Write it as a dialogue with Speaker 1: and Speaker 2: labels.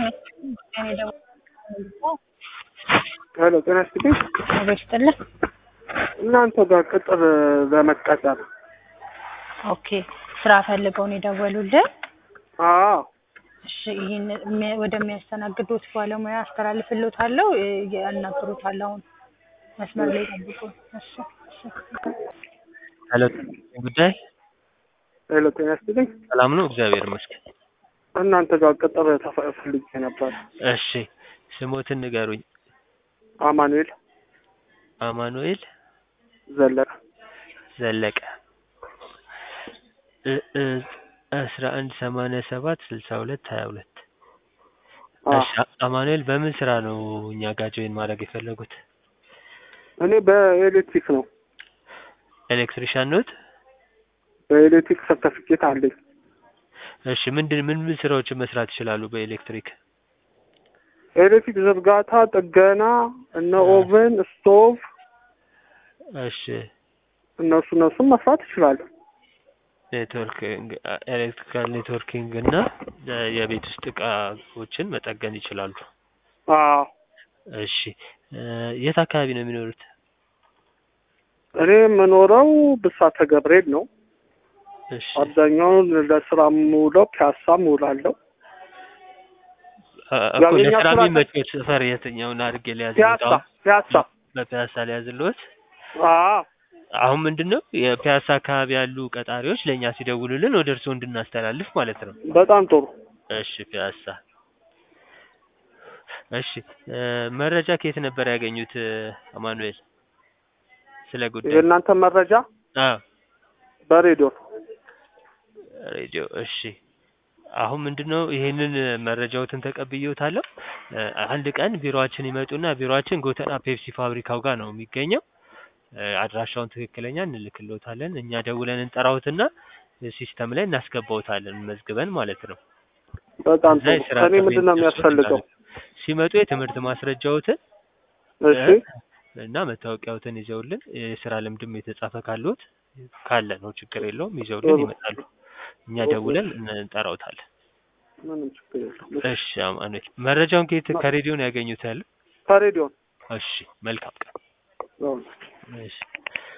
Speaker 1: እኔ ደግሞ
Speaker 2: ሄሎ ጤና ይስጥልኝ።
Speaker 1: አቤት ይስጥልኝ።
Speaker 2: እናንተ ጋር ቅጥር ለመቀጠር
Speaker 1: ኦኬ ስራ ፈልገው ነው የደወሉልን?
Speaker 2: አዎ
Speaker 1: እሺ ይህን የሚ- ወደሚያስተናግዱት ባለሙያ አስተላልፍልዎታለሁ። እ፣ ያናግሩታል። አሁን መስመር ላይ ጠብቁ። እሺ እሺ።
Speaker 3: ሄሎ ጉዳይ
Speaker 2: ሄሎ ጤና ይስጥልኝ።
Speaker 3: ሰላም ነው? እግዚአብሔር ይመስገን።
Speaker 2: እናንተ ጋር ቅጥር ተፈ- ፈልጌ ነበር።
Speaker 3: እሺ ስሞትን ንገሩኝ።
Speaker 2: አማኑኤል
Speaker 3: አማኑኤል
Speaker 2: ዘለቀ
Speaker 3: ዘለቀ እ እ አስራ አንድ ሰማንያ ሰባት ስልሳ ሁለት ሀያ ሁለት
Speaker 2: አዎ።
Speaker 3: እሺ አማኑኤል በምን ስራ ነው እኛ ጋር ጆይን ማድረግ የፈለጉት?
Speaker 2: እኔ በኤሌክትሪክ ነው።
Speaker 3: ኤሌክትሪሻን ኖት?
Speaker 2: በኤሌክትሪክ ሰርተፊኬት አለኝ።
Speaker 3: እሺ ምንድን ምን ምን ስራዎችን መስራት ይችላሉ በኤሌክትሪክ?
Speaker 2: ኤሌክትሪክ ዝርጋታ፣ ጥገና፣ እነ ኦቨን፣ ስቶቭ
Speaker 3: እሺ
Speaker 2: እነሱ እነሱም መስራት ይችላሉ።
Speaker 3: ኔትወርኪንግ ኤሌክትሪካል ኔትወርኪንግ እና እ የቤት ውስጥ እቃዎችን መጠገን ይችላሉ።
Speaker 2: አዎ
Speaker 3: እሺ እ የት አካባቢ ነው የሚኖሩት?
Speaker 2: እኔ የምኖረው ብሳተ ገብርኤል ነው።
Speaker 3: እሺ
Speaker 2: አብዛኛውን ለስራ የምውለው ፒያሳ እውላለሁ።
Speaker 3: እ
Speaker 2: ያው
Speaker 3: እኮ
Speaker 2: የኛ
Speaker 3: ለስራ
Speaker 2: ስራ-
Speaker 3: የሚመቾት ሰፈር የትኛውን አድርጌ ሊያዝልዎት?
Speaker 2: ፒያሳ
Speaker 3: አሁን
Speaker 2: ፒያሳ
Speaker 3: በፒያሳ ሊያዝልዎት?
Speaker 2: አዎ
Speaker 3: አሁን ምንድን ነው የፒያሳ አካባቢ ያሉ ቀጣሪዎች ለእኛ ሲደውሉልን ወደ እርስዎ እንድናስተላልፍ ማለት ነው።
Speaker 2: በጣም ጥሩ።
Speaker 3: እሺ ፒያሳ። እሺ እ መረጃ ከየት ነበር ያገኙት እ አማኑኤል ስለ ጉዳይ?
Speaker 2: የእናንተ መረጃ
Speaker 3: አዎ
Speaker 2: በሬዲዮ
Speaker 3: ሬዲዮ። እሺ አሁን ምንድነው ይሄንን መረጃዎትን ተቀብዬዎታለሁ። እ አንድ ቀን ቢሮአችን ይመጡና ቢሮአችን ጎተራ ፔፕሲ ፋብሪካው ጋር ነው የሚገኘው። እ አድራሻውን ትክክለኛ እንልክልዎታለን። እኛ ደውለን እንጠራዎትና ሲስተም ላይ እናስገባዎታለን መዝግበን ማለት ነው።
Speaker 2: በጣም
Speaker 3: እዛ
Speaker 2: ጥሩ።
Speaker 3: የስራ
Speaker 2: ከእኔ
Speaker 3: ጥሪ
Speaker 2: ምንድን ነው የሚያስፈልገው?
Speaker 3: ሲመጡ የትምህርት ማስረጃዎትን
Speaker 2: እሺ
Speaker 3: እና መታወቂያዎትን ይዘውልን የስራ ልምድም የተጻፈ ካለዎት ካለ ነው ችግር የለውም ይዘውልን
Speaker 2: ጥሩ።
Speaker 3: ይመጣሉ። እኛ ደውለን እንጠራዎታለን።
Speaker 2: ምንም ችግር የለውም።
Speaker 3: እሺ አማኑኤል መረጃውን ከየት ከሬዲዮ ነው ያገኙት ያለው?
Speaker 2: ከሬዲዮ
Speaker 3: እሺ መልካም ቀን።
Speaker 2: ነው።
Speaker 3: እሺ